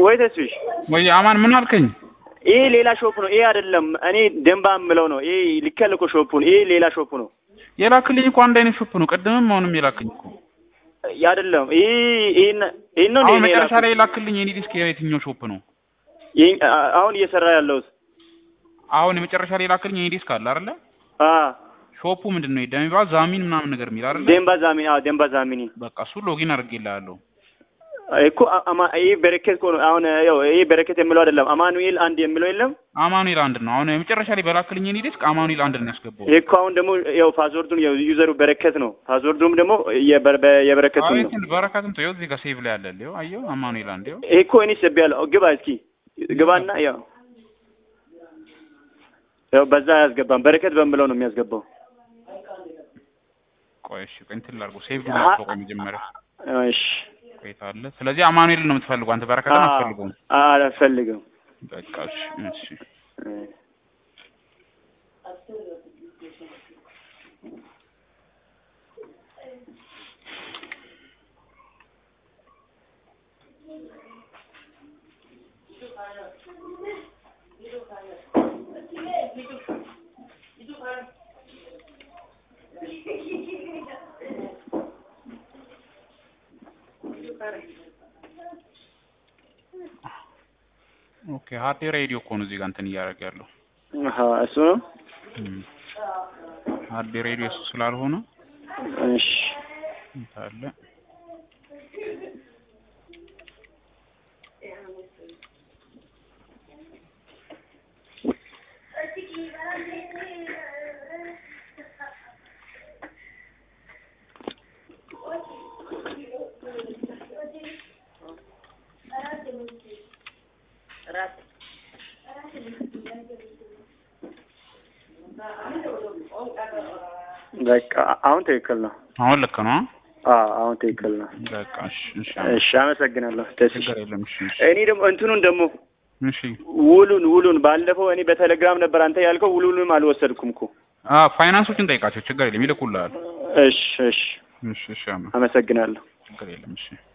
ወይ ተስፍሽ ወይ አማን ምን አልከኝ? ይሄ ሌላ ሾፕ ነው። ይሄ አይደለም እኔ ደንባ የምለው ነው። ይሄ ልከል እኮ ሾፑን። ይሄ ሌላ ሾፕ ነው። የላክልኝ እኮ አንድ አይነት ሾፕ ነው። ቅድምም አሁንም የላክልኝ እኮ አይደለም። ይሄ ይሄን ይሄን ነው አሁን እንዴ መጨረሻ ላይ የላክልኝ የኔ ዲስክ የትኛው ሾፕ ነው? ይሄን አሁን እየሰራ ያለሁት አሁን የመጨረሻ ላይ የላክልኝ የኔ ዲስክ አለ አይደለ? አ ሾፑ ምንድን ነው? ደሚባ ዛሚን ምናምን ነገር የሚል አይደለ? ደንባ ዛሚኒ አዎ ደንባ ዛሚኒ በቃ እሱ ሎጊን አድርጌልሃለሁ። እኮ አማ ይሄ በረከት እኮ ነው። አሁን ያው ይሄ በረከት የሚለው አይደለም። አማኑኤል አንድ የሚለው የለም። አማኑኤል አንድ ነው። አሁን የመጨረሻ ላይ በላክልኝ የኔ ዲስክ አማኑኤል አንድ ነው ያስገባው። ይሄ እኮ አሁን ደግሞ ያው ፓስወርዱን ያው ዩዘሩ በረከት ነው። ፓስወርዱም ደግሞ የበር- በ- የበረከቱ ነው። አቤት በረከትም ተይው እዚህ ጋር ሴቭ ላይ አለ። ይኸው አየሁ አማኑኤል አንድ ይኸው ይሄ እኮ እኔ ሰብያለሁ። ግባ እስኪ ግባና ያው ያው በዛ አያስገባም። በረከት በምለው ነው የሚያስገባው። ቆይ እሺ ቆይ እንትን ላድርገው ሴቭ ላድርገው ቆይ መጀመሪያ እሺ ቆይታ አለ። ስለዚህ አማኑኤል ነው የምትፈልገው አንተ በረከትን አትፈልገውም። አልፈልግም። በቃ እሺ እሺ ኦኬ ሀቴ ሬዲዮ እኮ ነው እዚህ ጋር እንትን እያደረገ ያለው አሀ እሱ ነው። እም። ሀቴ ሬዲዮ እሱ ስላልሆነ እሺ እንትን አለ በቃ አሁን ትክክል ነው። አሁን ልክ ነው። አዎ አሁን ትክክል ነው። በቃ እሺ እሺ እሺ አመሰግናለሁ። ደስ ችግር የለም እሺ እሺ እኔ ደግሞ እንትኑን ደግሞ እሺ ውሉን ውሉን ባለፈው እኔ በቴሌግራም ነበር አንተ ያልከው ውሉንም አልወሰድኩም እኮ። አ ፋይናንሶችን ጠይቃቸው ችግር የለም ይልኩልሃል። እሺ እሺ እሺ እሺ አማ አመሰግናለሁ። ችግር የለም እሺ